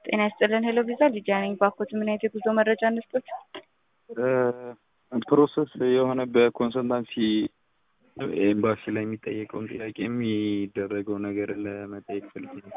ጤና ይስጥልን ሄሎ ቪዛ ሊዲያ ነኝ። ባኮት ምን አይነት የጉዞ መረጃ እንስጦት? ፕሮሰስ የሆነ በኮንሰልታንሲ ኤምባሲ ላይ የሚጠየቀውን ጥያቄ የሚደረገው ነገር ለመጠየቅ ፈልጌ ነው።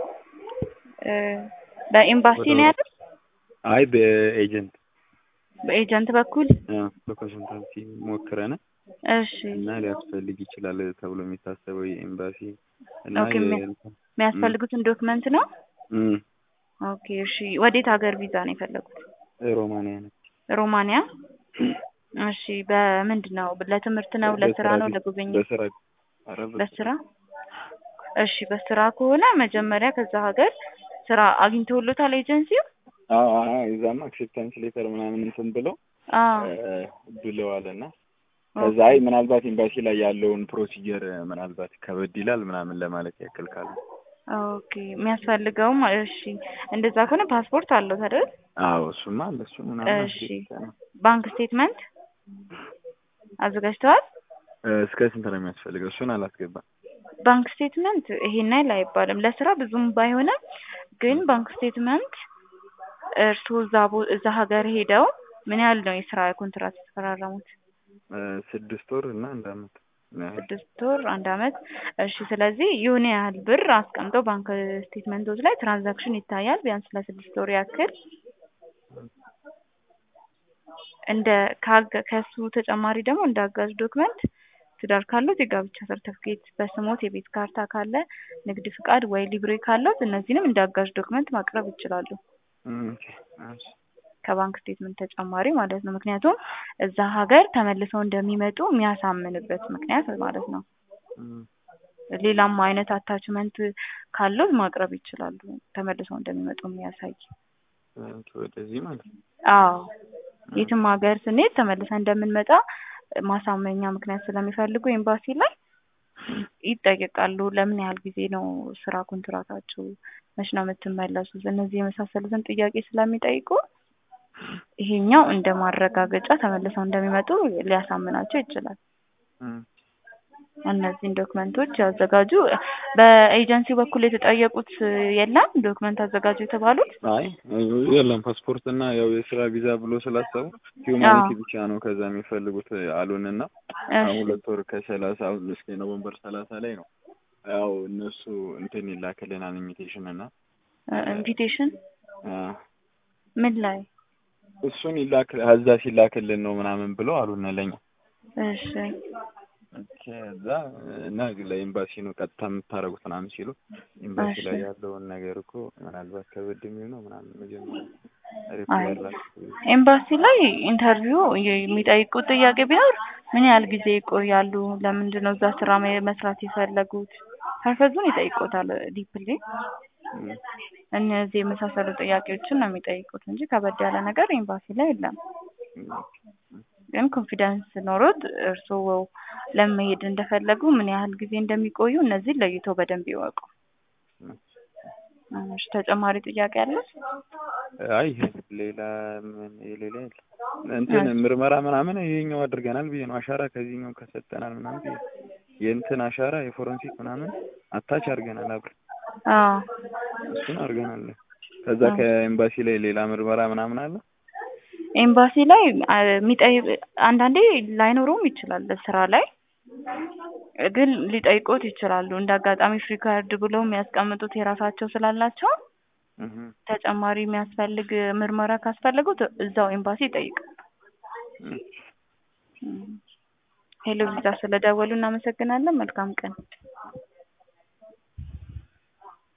በኤምባሲ ነው ያለው? አይ በኤጀንት በኤጀንት በኩል በኮንሰልታንሲ ሞክረን እሺ እና ሊያስፈልግ ይችላል ተብሎ የሚታሰበው የኤምባሲ እና ኦኬ፣ የሚያስፈልጉትን ዶክመንት ነው። እም፣ ኦኬ እሺ። ወዴት ሀገር ቪዛ ነው የፈለጉት? ሮማንያ ነች። ሮማንያ። እሺ በምንድን ነው? ለትምህርት ነው? ለስራ ነው? ለጉብኝት? በስራ ኧረ በስራ። ለስራ። እሺ በስራ ከሆነ መጀመሪያ ከዛ ሀገር ስራ አግኝተውሎታል ኤጀንሲው? አዎ አዎ፣ እዛማ አክሴፕታንስ ሌተር ምናምን እንትን ብለው አዎ ብለዋል እና ከዛ አይ ምናልባት ኤምባሲ ላይ ያለውን ፕሮሲጀር ምናልባት ከበድ ይላል ምናምን ለማለት ያክል ካለ ኦኬ የሚያስፈልገውም እሺ እንደዛ ከሆነ ፓስፖርት አለው አይደል? አዎ እሱማ አለ እሱ ምናምን እሺ ባንክ ስቴትመንት አዘጋጅተዋል? እስከ ስንት ነው የሚያስፈልገው? እሱን አላስገባም። ባንክ ስቴትመንት ይሄን ያህል አይባልም። ለስራ ብዙም ባይሆንም ግን ባንክ ስቴትመንት እርስዎ እዛ ቦ- እዛ ሀገር ሄደው ምን ያህል ነው የስራ ኮንትራት የተፈራረሙት? ስድስት ወር እና አንድ አመት ስድስት ወር አንድ አመት። እሺ ስለዚህ የሆነ ያህል ብር አስቀምጠው ባንክ ስቴትመንቶች ላይ ትራንዛክሽን ይታያል ቢያንስ ለስድስት ወር ያክል እንደ ካገ- ከሱ ተጨማሪ ደግሞ እንደ አጋዥ ዶክመንት ትዳር ካሉት የጋብቻ ሰርተፍኬት፣ በስሞት የቤት ካርታ ካለ፣ ንግድ ፍቃድ ወይ ሊብሬ ካለት እነዚህንም እንደ አጋዥ ዶክመንት ማቅረብ ይችላሉ። ኦኬ፣ እሺ። ከባንክ ስቴትመንት ተጨማሪ ማለት ነው። ምክንያቱም እዛ ሀገር ተመልሰው እንደሚመጡ የሚያሳምንበት ምክንያት ማለት ነው። እም፣ ሌላም አይነት አታችመንት ካለው ማቅረብ ይችላሉ። ተመልሰው እንደሚመጡ የሚያሳይ ኦኬ፣ ወደዚህ ማለት ነው። አዎ የትም ሀገር ስንሄድ ተመልሰን እንደምንመጣ ማሳመኛ ምክንያት ስለሚፈልጉ ኤምባሲ ላይ ይጠየቃሉ። ለምን ያህል ጊዜ ነው ስራ ኮንትራታችሁ? መች ነው የምትመለሱት? እነዚህ የመሳሰሉትን ጥያቄ ስለሚጠይቁ ይሄኛው እንደ ማረጋገጫ ተመልሰው እንደሚመጡ ሊያሳምናቸው ይችላል። እም፣ እነዚህን ዶክመንቶች ያዘጋጁ። በኤጀንሲ በኩል የተጠየቁት የለም ዶክመንት አዘጋጁ የተባሉት? አይ የለም ፓስፖርት እና ያው የስራ ቪዛ ብሎ ስላሰቡ ሂውማኒቲ ብቻ ነው ከዛ የሚፈልጉት አሉን እና አሁን ሁለት ወር ከሰላሳ አሁን እስከ ኖቨምበር ሰላሳ ላይ ነው ያው እነሱ እንትን ይላክልናል ኢንቪቴሽን እና ኢንቪቴሽን አ፣ ምን ላይ? እሱን ይላክ እዛ ሲላክልን ነው ምናምን ብለው አሉን ለኛ እሺ ከዛ እና ለኤምባሲ ነው ቀጥታ የምታደርጉት ምናምን ሲሉ ኤምባሲ ላይ እሺ። ያለውን ነገር እኮ ምናልባት ከበድ የሚል ነው ምናምን መጀመሪያ አይ ሪፕላይ ያላችሁ ኤምባሲ ላይ ኢንተርቪው የሚጠይቁት ጥያቄ ቢኖር ምን ያህል ጊዜ ይቆያሉ? ለምንድን ነው እዛ ስራ መ- መስራት የፈለጉት? ፐርፐዙን ይጠይቁታል ዲፕሊ። እም፣ እነዚህ የመሳሰሉ ጥያቄዎችን ነው የሚጠይቁት እንጂ ከበድ ያለ ነገር ኤምባሲ ላይ የለም። ግን ኮንፊደንስ ኖሮት እርስዎ ለመሄድ እንደፈለጉ ምን ያህል ጊዜ እንደሚቆዩ እነዚህ ለይተው በደንብ ይወቁ። እሺ ተጨማሪ ጥያቄ አለ? አይ ሌላ ምን ሌላ የለም። እንትን ምርመራ ምናምን ይሄኛው አድርገናል ብዬ ነው አሻራ ከዚህኛው ከሰጠናል ምናምን ብዬ የእንትን አሻራ የፎረንሲክ ምናምን አታች አድርገናል አብረን አዎ እሱን አድርገናል። ከዛ ከኤምባሲ ላይ ሌላ ምርመራ ምናምን አለ። ኤምባሲ ላይ አ- የሚጠይቅ አንዳንዴ ላይኖረውም ይችላል ስራ ላይ ግን ሊጠይቁት ይችላሉ። እንደ አጋጣሚ ፍሪ ካርድ ብለው የሚያስቀምጡት የራሳቸው ስላላቸው እህ ተጨማሪ የሚያስፈልግ ምርመራ ካስፈለጉት እዛው ኤምባሲ ይጠይቃሉ። እህ ሄሎ ቪዛ ስለደወሉ እናመሰግናለን። መልካም ቀን።